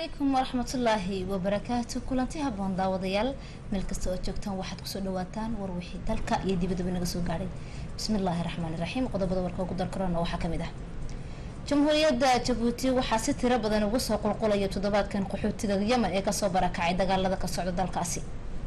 calaykum waraxmatullaahi wabarakaatu kulanti haboon daawadayaal meel kasta oo joogtaan waxaad kusoo dhawaataan war wixii dalka iyo dibadaba naga soo gaadhay bismillaahi raxmaani raxiim qodobada warka ugu darkarona waxaa kamid ah jamhuuriyadda jabuuti waxaa si tiro badan ugu soo qulqulaya toddobaadkan qaxootiga yemen ee kasoo barakacay dagaalada ka socda dalkaasi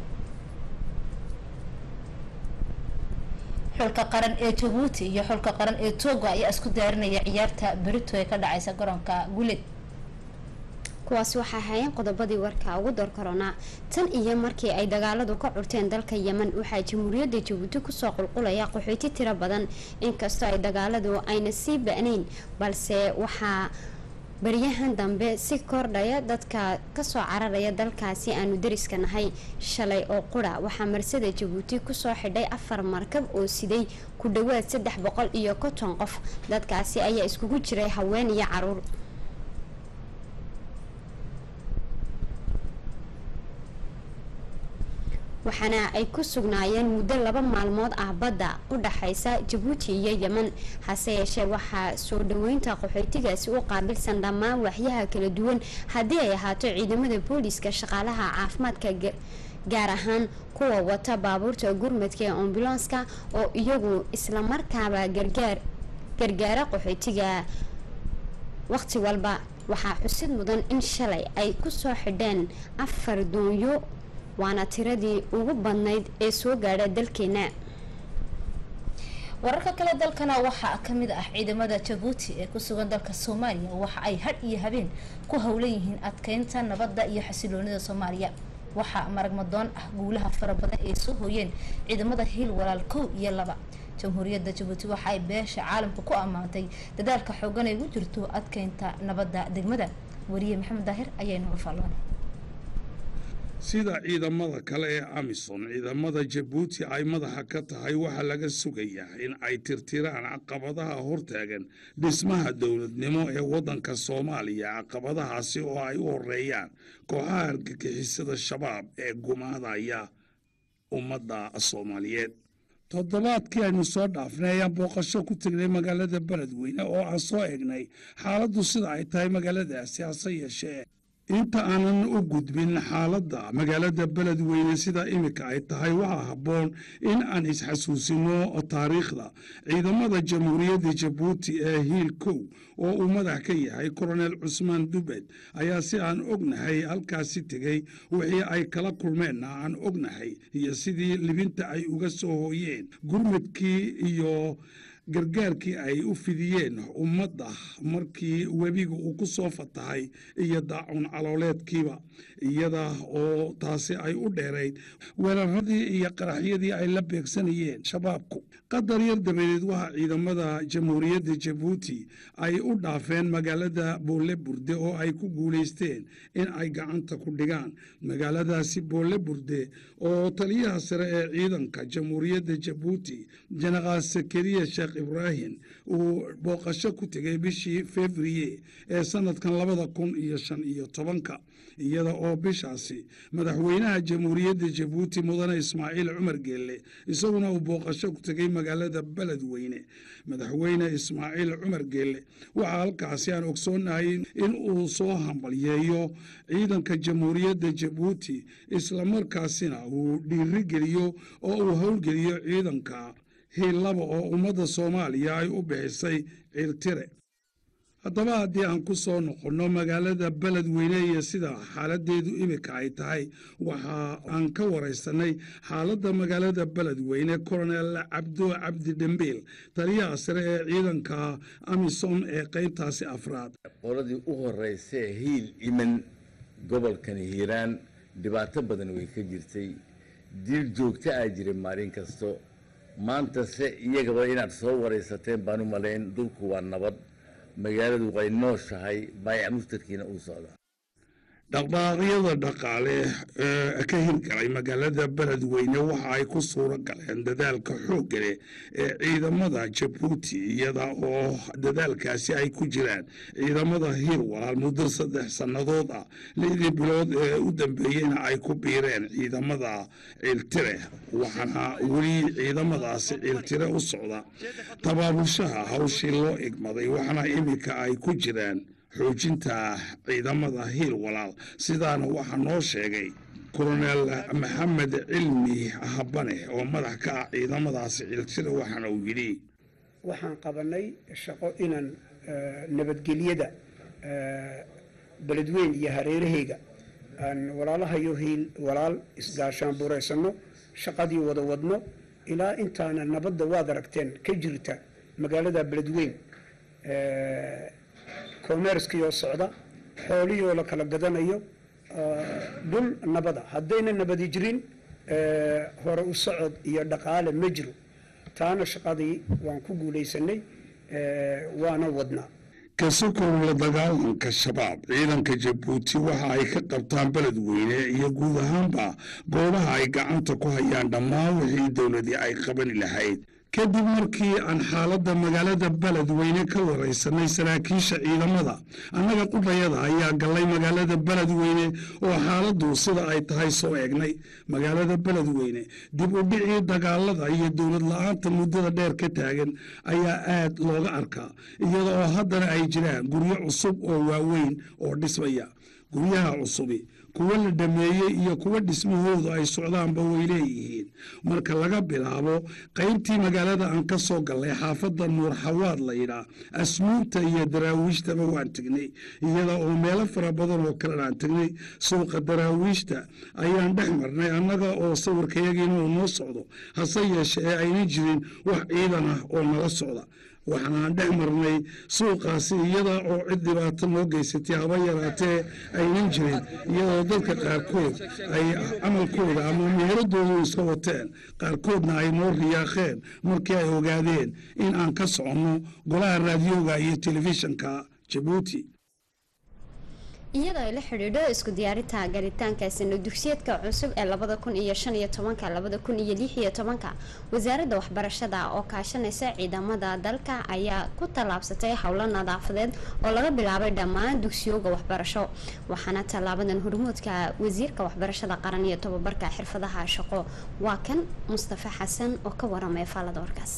xulka qaran ee jabuuti iyo xulka qaran ee togo ayaa isku diyaarinaya ciyaarta berito ee ka dhaceysa garoonka guleed kuwaas waxaa ahaayeen qodobadii warka ugu door korona tan iyo markii ay dagaaladu ka curteen dalka yemen waxaa jamhuuriyadda jabuuti kusoo qulqulaya qaxoyti tiro badan inkastoo ay dagaaladu ayna sii ba-nayn balse waxaa baryahan dambe si kordhaya dadka kasoo cararaya dalkaasi aanu dariska nahay shalay oo qura waxaa marsada jabuuti kusoo xidhay afar markab oo siday ku dhawaad saddex boqol iyo konton qof dadkaasi ayaa iskugu jiray haween iyo caruur waxaana ay ku sugnaayeen muddo laba maalmood ah badda u dhaxaysa jabuuti iyo yemen hase yeeshee waxaa soo dhaweynta qaxootigaasi u qaabilsan dhammaan waxyaha kala duwan haddii ay ahaato ciidamada booliska shaqaalaha caafimaadka gaar ahaan kuwa wata baabuurta gurmadka ee ambulanska oo iyagu islamarkaaba gargaar gargaara qaxootiga waqti walba waxaa xusid mudan in shalay ay kusoo xidheen afar doonyo waana tiradii ugu badnayd ee soo gaadha dalkeena wararka kale dalkana waxaa kamid ah ciidamada jabuuti ee kusugan dalka soomaaliya waxa ay hadh iyo habeen ku howlan yihiin adkeynta nabadda iyo xasiloonida soomaaliya waxaa maragmadoon ah guulaha fara badan ay soo hooyeen ciidamada hiil walaal kow iyo laba jamhuuriyadda jabuuti waxa ay beesha caalamka ku ammaantay dadaalka xoogan ay ugu jirto adkeynta nabadda degmada wariye maxamed daahir ayaa inooga faalloonay sida ciidamada kale ee amisom ciidamada jabuuti ay madaxa ka tahay waxaa laga sugayaa in ay tirtiraan caqabadaha hortaagan dhismaha dowladnimo ee waddanka soomaaliya caqabadahaasi oo ay u horeeyaan kooxaha argagixisada shabaab ee gumaadaya ummadda soomaaliyeed toddobaadkii aynu soo dhaafnay ayaan booqasho ku tegnay magaalada beledweyne oo aan soo egnay xaaladdu sida ay tahay magaaladaasi hase yeeshee inta aanan u gudbin xaaladda magaalada beledweyne sida imika ay tahay waxaa habboon in aan isxasuusino taariikhda ciidamada jamhuuriyadda jabuuti ee hiil kow oo uu madax ka yahay koronel cusmaan dubed ayaa si aan ognahay halkaasi tegey wixii ay kala kulmeenna aan ognahay iyo sidii libinta ay uga soo hooyeen gurmadkii iyo gargaarkii ay u fidiyeen ummadda markii webiga uu ku soo fatahay iyo daacun calooleedkiiba iyada oo taasi ay u dheerayd weeraradii iyo qaraxyadii ay la beegsanayeen shabaabku qadar yar dabadeed waxaa ciidamada jamhuuriyadda jabuuti ay u dhaafeen magaalada boole burde oo ay ku guulaysteen in ay gacanta ku dhigaan magaaladaasi boole burde oo taliyaha sare ee ciidanka jamhuuriyadda jabuuti jenaraal sakariya sheekh ibraahim uu booqasho ku tegay bishii februye ee sanadkan labada kun iyo shan iyo tobanka iyada oo bishaasi madaxweynaha jamhuuriyadda jabuuti mudane ismaaciil cumar geelle isaguna uu booqasho ku tegay magaalada beledweyne madaxweyne ismaaciil cumar geelle waxaa halkaasi aan ogsoonahay in uu soo hambalyeeyo ciidanka jamhuuriyadda jabuuti islamarkaasina uu dhiirigeliyo oo uu howlgeliyo ciidanka hiillaba oo ummadda soomaaliya ay u bixisay cirtire haddaba haddii aan ku soo noqonno magaalada beledweyne iyo sida xaaladeedu imika ay tahay waxa aan ka waraysanay xaaladda magaalada beledweyne koronel cabdo cabdi dhembiil taliyaha sare ee ciidanka amisom ee qaybtaasi afraad qoladii u horeysa hiil iman gobolkani hiiraan dhibaato badan way ka jirtay diil joogto ah jiray maalin kasto maanta se iyagaba inaad soo waraysateen baan u malayn dhulku waa nabad magaaladu way nooshahay baayac mustarkiina uu socdaa dhaqdhaqaaqyada dhaqaale ee ka hirgalay magaalada beledweyne waxa ay ku suuro galeen dadaalka xoogga leh ee ciidamada jabuuti iyada oo dadaalkaasi ay ku jiraan ciidamada hiil walaal muddo saddex sannadood ah lixdii bilood ee u dambeeyeyna ay ku biireen ciidamada ciiltire waxaana weli ciidamadaasi ciiltire u socda tabaabushaha hawshii loo igmaday waxaana iminka ay ku jiraan xoojinta ciidamada hiil walaal sidaana waxaa noo sheegay kolonel maxamed cilmi habane oo madax ka ah ciidamadaasi ciltida waxaana uu yidhi waxaan qabanay shaqo inaan nabadgelyada beledweyn iyo hareeraheyga aan walaalahayo hiil walaal isgaashaan buuraysano shaqadii wada wadno ilaa intaana nabadda waad aragteen ka jirta magaalada beledweyn commerskii oo socda xoolihii oo la kala gadanayo dhul nabada haddayna nabadi jirin hore u socod iyo dhaqaale ma jiro taana shaqadii waan ku guulaysanay waana wadnaa kasokow la dagaalanka shabaab ciidanka jabuuti waxa ay ka qabtaan beledweyne iyo guud ahaanba goobaha ay gacanta ku hayaan dhammaan wixii dowladii ay qabani lahayd kadib markii aan xaaladda magaalada beledweyne ka waraysanay saraakiisha ciidamada annaga qudhayada ayaa gallay magaalada beledweyne oo xaaladdu sida ay tahay soo eegnay magaalada beledweyne dib u dhicii dagaalada iyo dowlad la-aanta muddada dheer ka taagan ayaa aad looga arkaa iyada oo haddana ay jiraan guryo cusub oo waaweyn oo dhismaya guryaha cusubi kuwa la dhameeyey iyo kuwa dhismahoodu ay socdaanba way leeyihiin marka laga bilaabo qaybtii magaalada aan ka soo gallay xaafadda nuur xawaad layidhaa asmuurta iyo daraawiishtaba waan tegnay iyada oo meelo fara badan oo kalena aan tegnay suuqa daraawiishta ayaan dhex marnay annaga oo sawirkayagiina uu noo socdo hase yeeshe ee aynan jirin wax ciidan ah oo nala socda waxaanaan dhex marnay suuqaasi iyada oo cid dhibaato noo geysatay haba yaraatee aynan jirin iyadoo dadka qaarkood ay camalkooda ama meheradoodu iska wateen qaarkoodna ay noo riyaaqeen markii ay ogaadeen in aan ka soconno golaha raadiyoga iyo telefishinka jabuuti iyadoo ay la xidhiidho isku diyaarinta garitaanka sano dugsiyeedka cusub ee labada kun iyo shan iyo tobanka labada kun iyo lix iyo tobanka wasaaradda waxbarashada oo kaashanaysa ciidamada dalka ayaa ku tallaabsatay howlo nadaafadeed oo laga bilaabay dhammaan dugsiyooga waxbarasho waxaana tallaabadan hormuudka wasiirka waxbarashada qaran iyo tobabarka xirfadaha shaqo waa kan mustafa xasan oo ka waramay faalada warkaas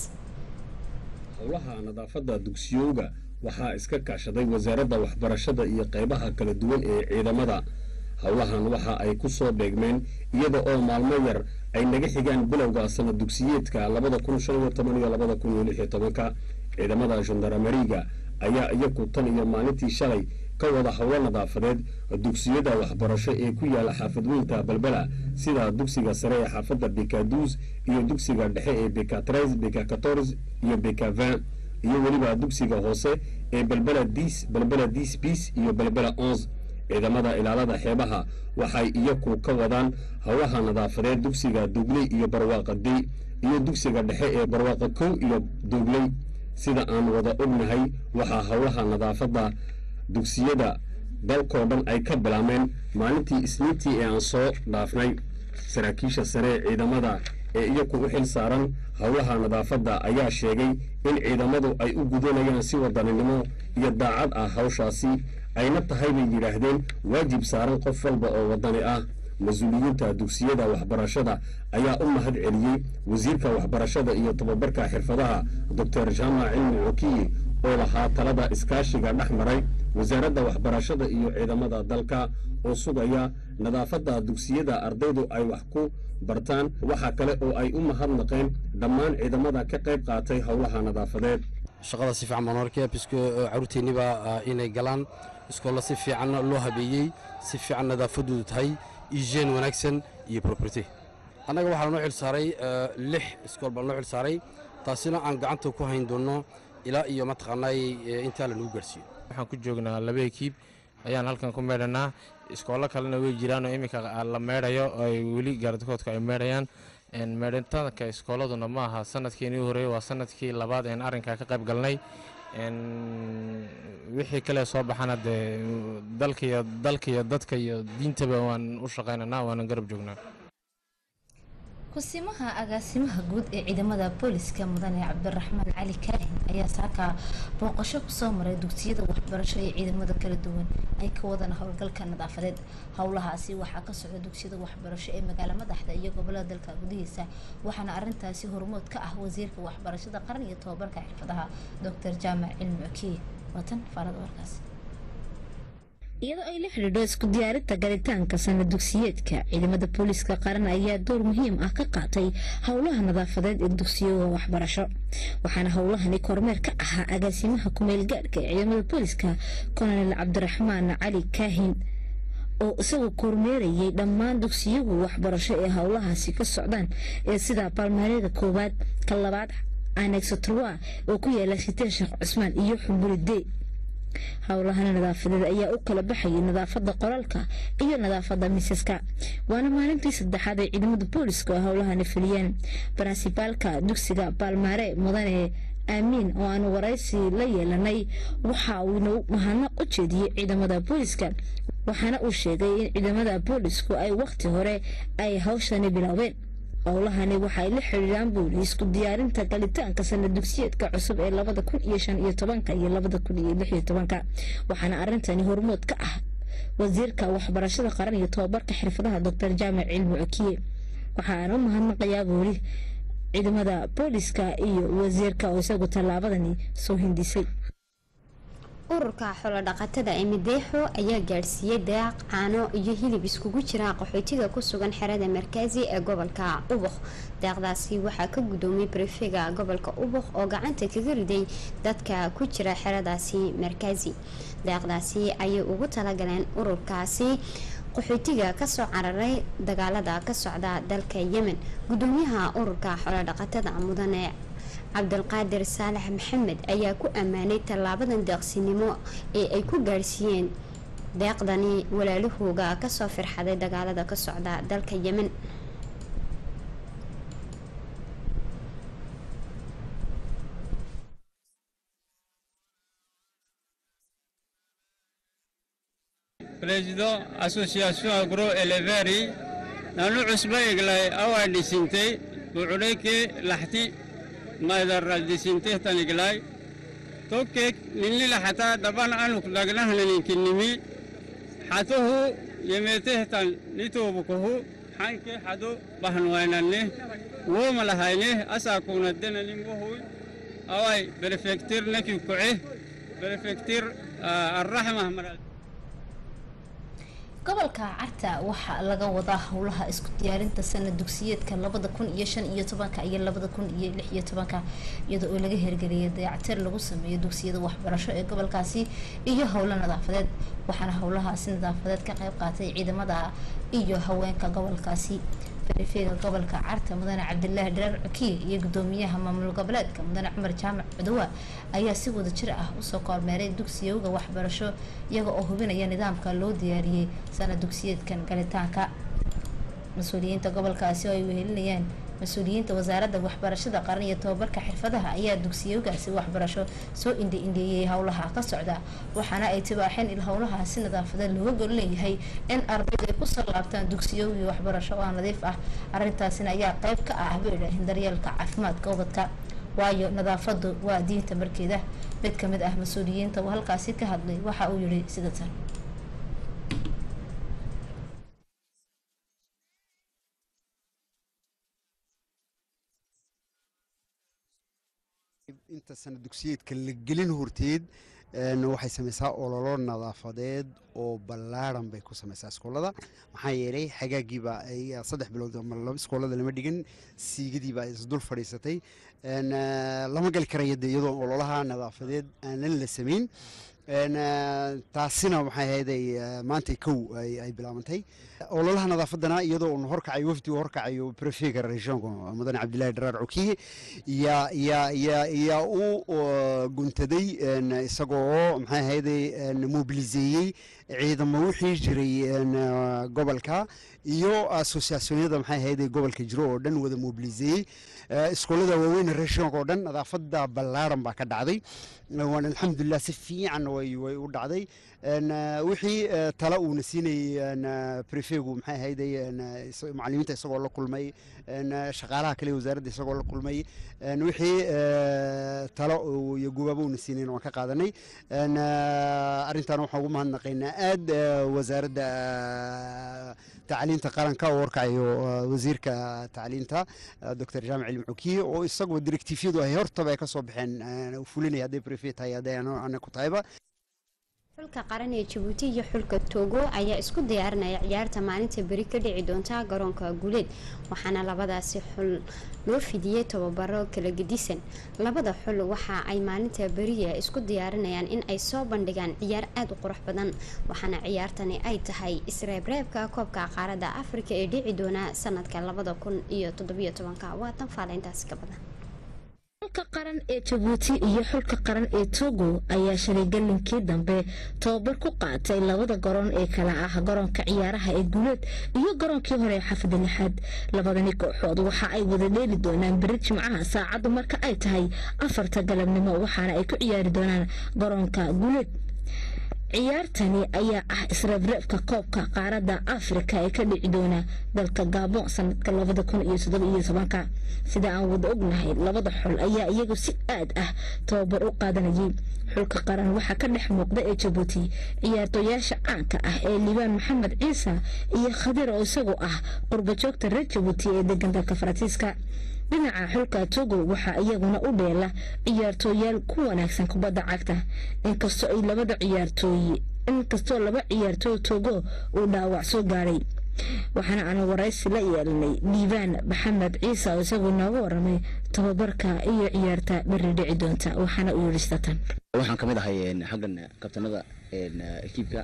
howlaha nadaafada dugsiyooga waxaa iska kaashaday wasaaradda waxbarashada iyo qaybaha kala duwan ee ciidamada howlahan waxa ay ku soo beegmeen iyada oo maalmo yar ay naga xigaan bilowga sanad dugsiyeedka labada kun shan iyo toban iyo labada kun iyo lix iyo tobanka ciidamada gendaramariga ayaa iyaku tan iyo maalintii shalay ka wada howlo nadaafadeed dugsiyada waxbarasho ee ku yaala xaafadweynta balbela sida dugsiga sare ee xaafadda bekaduus iyo dugsiga dhexe ee bekatres beka kators iyo beka vin iyo weliba dugsiga hoose ee belbela dis belbela dis bis iyo belbela ons ciidamada ilaalada xeebaha waxay iyaku ka wadaan howlaha nadaafadeed dugsiga dugley iyo barwaaqa dey iyo dugsiga dhexe ee barwaaqa kow iyo dugley sida aan wada ognahay waxaa howlaha nadaafadda dugsiyada dalkoo dhan ay ka bilaameen maalintii isniintii ee aan soo dhaafnay saraakiisha sare ee ciidamada ee iyaku u xil saaran howlaha nadaafadda ayaa sheegay in ciidamadu ay u gudanayaan si wadaninimo iyo daacad ah hawshaasi ayna tahay bay yidhaahdeen waajib saaran qof walba oo wadani ah mas-uuliyiinta dugsiyada waxbarashada ayaa u mahad celiyey wasiirka waxbarashada iyo tababarka xirfadaha doctor jaamac cilmi cokiye oo lahaa talada iskaashiga dhex maray wasaaradda waxbarashada iyo ciidamada dalka oo sugaya nadaafadda dugsiyada ardaydu ay wax ku bartaan waxaa kale oo ay u mahadnaqeen dhammaan ciidamada ka qayb qaatay howlaha nadaafadeed shaqada si fiican baan arkaya bisko caruurteenniba inay galaan iskoolla si fiican loo habeeyey si fiican nadaafadoodu tahay igeen wanaagsan iyo property annaga waxaa lanoo xil saaray lix iskool baa lanoo xil saaray taasina aan gacanta ku hayn doonno ilaa iyo mataqaanaay intaa lanagu gaarsiiyo waxaan ku joognaa laba ekiib ayaan halkan ku meedhanaa iskoollo kalena way jiraan oo iminka la meedhayo ay weli gaardakoodka ay meedhayaan meedhitaanka iskoolladuna ma aha sanadkiinii horeeye waa sanadkii labaad een arrinkaa ka qayb galnay wixii kale soo baxana dee dalkaiyo dalka iyo dadka iyo diintaba waan u shaqaynaynaa waanan garab joognaa kusimaha agaasimaha guud ee ciidamada booliska mudane cabdiraxmaan cali kaahin ayaa saaka booqasho kusoo maray dugsiyada waxbarasho ee ciidamada kala duwan ay ka wadaan howlgalka nadaafadeed howlahaasi waxaa ka socda dugsiyada waxbarasho ee magaala madaxda iyo gobolada dalka gudihiisa waxaana arintaasi hormood ka ah wasiirka waxbarashada qaran iyo tobabarka xirfadaha doctor jaamac cilmi okiye watan faarada warkaas iyadoo ay la xidhiidho isku diyaarinta galitaanka sana dugsiyeedka ciidamada booliiska qaran ayaa door muhiim ah ka qaatay howlaha nadaafadeed ee dugsiyoga waxbarasho waxaana howlahani kormeer ka ahaa agaasimaha kumeel gaadhka ee ciidamada booliiska kolonel cabdiraxmaan cali kaahin oo isagoo kormeerayay dhammaan dugsiyagu waxbarasho ee howlahaasi ka socdaan ee sida baalmaaryada koowaad ka labaad anexotrowa oo ku yaala siteen sheekh cusmaan iyo xumburidee howlahana nadaafadeed ayaa u kala baxayay nadaafada qoraalka iyo nadaafada miisaska waana maalintii saddexaad ay ciidamada booliska oo howlahani fuliyeen baransibaalka dugsiga baalmaare mudane aamiin oo aanu waraysi la yeelanay waxa uuna mahadnaq u jeediyey ciidamada booliska waxaana uu sheegay in ciidamada boolisku ay wakhti hore ay hawshani biloobeen howlahani waxaay la xidhiiraan buuli isku diyaarinta galitaanka sana dugsiyeedka cusub ee labada kun iyo shan iyo tobanka iyo labada kun iyo lix iyo tobanka waxaana arintani hormood ka ah wasiirka waxbarashada qaran iyo tobabarka xirfadaha doctor jaamac cilmi okiye waxaana u mahadnaqayaa buuli ciidamada booliska iyo wasiirka oo isagu tallaabadani soo hindisay ururka xoolodhaqatada ee mideexo ayaa gaadhsiiyey daaq caano iyo hilib iskugu jira qaxootiga ku sugan xerada markaazi ee gobolka ubuk daaqdaasi waxaa ka gudoomiyey barefega gobolka ubuk oo gacanta kaga riday dadka ku jira xeradaasi markaazi daaqdaasi ayay ugu talagaleen ururkaasi qaxootiga kasoo cararay dagaalada ka socda dalka yemen gudoomiyaha ururka xoolodhaqatada mudane cabdulqaadir saalax maxamed ayaa ku ammaanay tallaabadan deeqsinimo ee ay ku gaadhsiiyeen deeqdani walaalahooga kasoo firxaday dagaalada ka socda dalka yemen président association agroéleveri nanu cusba eglay awaa dhisintay bucudhayke laxti maydara dhisintehtan eglay tokkeek ninlila xataa dhaban anuk dhagnahnaninkinimi xatuhu yemetehtan nitoobukuhu xanke xado bahnuwaynanne woomalahayneh asaakuunaddenanimbohuy away berefektir neki kuce berefektir arraxmah maral gobolka carta waxaa laga wadaa howlaha isku diyaarinta sana dugsiyeedka labada kun iyo shan iyo tobanka iyo labada kun iyo lix iyo tobanka iyada oo laga hirgeliyay dayactir lagu sameeyo dugsiyada waxbarasho ee gobolkaasi iyo howlo nadaafadeed waxaana howlahaasi nadaafadeed ka qayb qaatay ciidamada iyo haweenka gobolkaasi barefeega gobolka carta mudane cabdilaahi dharaar cukiye iyo gudoomiyaha maamul goboleedka mudane cumar jaamac cudowa ayaa si wada jir ah usoo kormeeray dugsiyowga waxbarasho iyaga oo hubinaya nidaamka loo diyaariyey sana dugsiyeedkan galitaanka mas-uuliyiinta gobolkaasi oo ay wehelinayaan mas-uuliyiinta wasaaradda waxbarashada qaran iyo tobabarka xirfadaha ayaa dugsiyowgaasi waxbarasho soo indha indheeyey howlaha ka socda waxaana ay tibaaxeen il howlahaasi nadaafadeed looga gol leeyahay in ardaydu ay kusoo laabtaan dugsiyowgii waxbarasho oo nadiif ah arrintaasina ayaa qayb ka ah bay idhaaheen daryeelka caafimaadka ubadka waayo nadaafadu waa diinta markeeda mid kamid ah mas-uuliyiinta uu halkaasi ka hadlay waxa uu yihi sida tan inta sana dugsiyeedka la gelin horteed waxay samaysaa ololo nadaafadeed oo ballaaran bay ku samaysaa iskoolada maxaa yeelay xagaagiiba saddex bilood iskoolada lama dhigin siigadiibaa isdul fadhiisatay lama gali karaya de iyadoo ololaha nadaafadeed aanan la samayn taasina waxay ahayday maanta kow ay bilaabantay ololaha nadaafadana iyadoo uu horkacayo wafdi uu horkacayo prefega regionka mudane cabdilaahi dharaar cukiye yaa yaa yaa yaa u guntaday isagoo maxay ahayday mobiliseeyey ciidamo wixii jiray gobolka iyo asosiasyonyada maxay ahayday gobolka jiro oo dhan wada mobiliseeyey iskoolada waaweyn regionka oo dhan nadaafada ballaaran baa ka dhacday waan alxamdulilah si fiican way way u dhacday wixii tala uuna siinayay prefegu maxay ahayday macalimiinta isagoo la kulmay shaqaalaha kale wasaaradda isagoo la kulmay wixii talo iyo gubaabo uuna siinayn waan ka qaadanay arrintan waxaan ugu mahadnaqaynaa aad wasaaradda tacliinta qaranka oo warkacayo wasiirka tacliinta doctor jaamac cilmi cukiye oo isagoo direktiifyadu ay hortaba ay ka soo baxeen fulinaya hadday prefet tahay hadday ana ku tahayba xulka qaran ee jabuuti iyo xulka togo ayaa isku diyaarinaya ciyaarta maalinta beri ka dhici doonta garoonka guuleed waxaana labadaasi xul loo fidiyey tababaro kala gedisan labada xul waxa ay maalinta beriya isku diyaarinayaan in ay soo bandhigaan ciyaar aada u qurux badan waxaana ciyaartani ay tahay isreebreebka koobka qaaradda afrika ee dhici doona sanadka labada kun iyo toddobiyo tobanka waa tan faaleyntaasi ka badan xulka qaran ee jabuuti iyo xulka qaran ee togo ayaa shalay galinkii dambe tababar ku qaatay labada garoon ee kala ah garoonka ciyaaraha ee guuleed iyo garoonkii hore ee xafida lixaad labadani kooxood waxa ay wada dheeli doonaan beri jimcaha saacaddu marka ay tahay afarta galabnimo waxaana ay ku ciyaari doonaan garoonka guuleed ciyaartani ayaa ah isreebreebka koobka qaaradda afrika ee ka dhici doona dalka gaabon sanadka labada kun iyo toddoba iyo tobanka sida aan wada ognahay labada xul ayaa iyagu si aad ah tababar u qaadanayay xulka qaran waxaa ka dhex muuqda ee jabuuti ciyaartooyaasha caanka ah ee liibaan maxamed ciise iyo khadir oo isagu ah qurbajoogta reer jabuuti ee degan dalka faransiiska dhinaca xulka togo waxaa iyaguna u dheela ciyaartooyaal ku wanaagsan kubadda cagta inkastoo ay labada ciyaartooy inkastoo laba ciyaartooy togo uu dhaawac soo gaadhay waxaana aan waraysi la yeelanay liibaan maxamed ciise oo isagu nooga waramay tababarka iyo ciyaarta beri dhici doonta waxaana uu yidhi satan waxaan ka mid ahay xaggan kabtanada ekiibka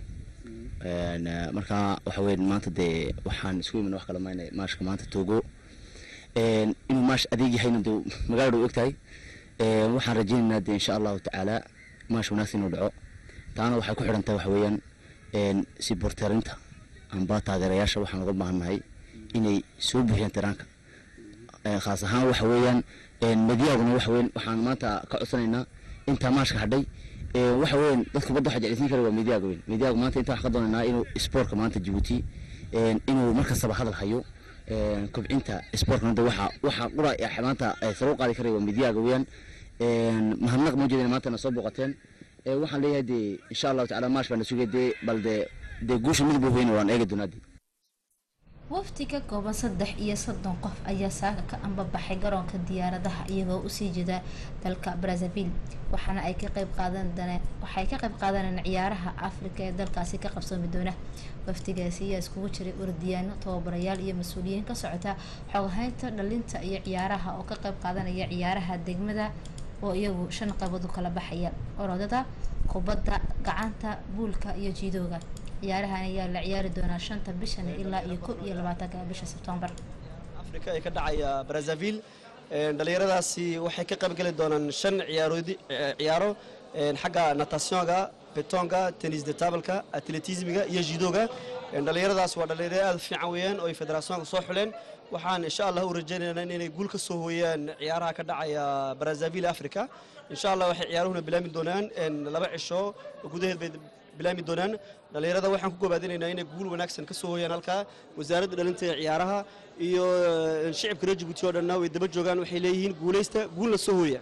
markaa waxa weyn maanta dee waxaan isku iman wax kala maynay maashka maanta togo inuu maash adeeg yahayna dee magaalada u ogtahay waxaan rajaynaynaa dee insha allahu tacaala maash wanaagsan inuu dhaco taana waxay ku xidhan tahay waxa weeyaan siborteerinta amba taageerayaasha waxaan uga baahannahay inay soo buuxiyaan tiraanka khaas ahaan waxa weeyaan madiyaaguna waxa weyn waxaan maanta ka codsanaynaa intaa maashka hadhay waxa weyn dadka badda waxa jeclaysiin kara waa midiyaaga weyn midiyaaga maanta intaa wax ka doonaynaa inuu spoortka maanta jabuuti inuu markastaba hadal hayo kobcinta sportkana de waxa waxa qura maanta sare u qaadi karaya waa midiyaaga weeyaan mahadnaq ma jeedina maanta na soo booqateen waxaan leeyahay dee insha allahu tacala maash baa na sugay dee bal dee dee guusha midba weyne waan eegi doonaa dee wafdi ka kooban saddex iyo soddon qof ayaa saaka ka ambabaxay garoonka diyaaradaha iyagoo usii jeeda dalka brazzaville waxaana ay ka qayb qaadan waxay ka qayb qaadaneen ciyaaraha afrika ee dalkaasi ka qabsoomi doona wafdigaasi ayaa iskugu jiray urdiyaano tababarayaal iyo mas-uuliyiin ka socota xoghaynta dhalinta iyo ciyaaraha oo ka qayb qaadanaya ciyaaraha degmada oo iyagu shan qaybood u kala baxaya orodada kubadda gacanta buulka iyo jiidooga ciyaarahan ayaa la ciyaari doonaa shanta bishan ilaa iyo kob iyo labaatanka bisha sebtembar afrika ee ka dhacaya brazzaville dhalinyaradaasi waxay ka qaybgeli doonaan shan ciyaaroodi ciyaaro xagga natationga betonga tennis de tableka atletismiga iyo jidoga dhalinyaradaas waa dhalinyaro aad fiican weeyaan oo ay federationka soo xuleen waxaan insha allah u rajaynaynaa inay guul ka soo hooyaan ciyaaraha ka dhacaya brazzaville africa insha allah waxay ciyaaruhuna bilaami doonaan laba cisho gudaheed bay bilaami doonaan dhalinyarada waxaan ku gobaadinaynaa inay guul wanaagsan ka soo hooyaan halkaa wasaaradda dhalinta ee ciyaaraha iyo shicibka reer jabuuti oo dhanna way daba joogaan waxay leeyihiin guulaysta guulna soo hooya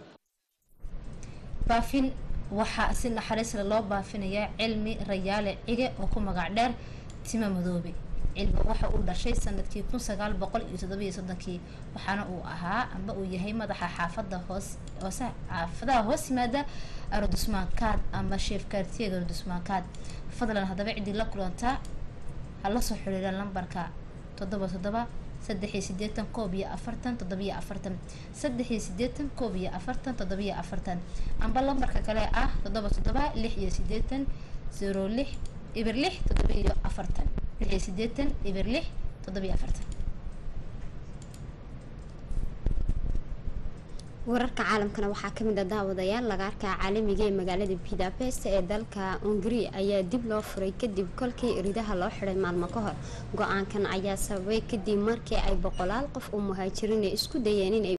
baafin waxaa si naxariisle loo baafinayaa cilmi rayaale cige oo ku magac dheer tima madoobe cilmi waxa uu dhashay sanadkii kun sagaal boqol iyo toddobiyo soddonkii waxaana uu ahaa amba uu yahay madaxa xaafada hoos hoose xaafadaha hoos yimaada arodusmaankaad ama sheefkaartiyaga arodusmaankaad fadlan haddaba ciddii la kulantaa hala soo xiriira lambarka toddoba toddoba saddexiyo sideetan koob iyo afartan toddobiyo afartan saddexiyo sideetan koob iyo afartan toddobiyo afartan amba lambarka kale ah toddoba toddoba lix iyo sideetan zero lix ibir lix toddobiyo afartan lix iyo sideetan ibir lix toddobiyo afartan wararka caalamkana waxaa kamid a daawadayaal lagaarka caalamiga ee magaalada budapest ee dalka hungari ayaa dib loo furay kadib kolkii ridaha loo xiday maalmo ka hor go-aankan ayaa sababay kadib markii ay boqolaal qof oo muhaajiriin isku dayeen inay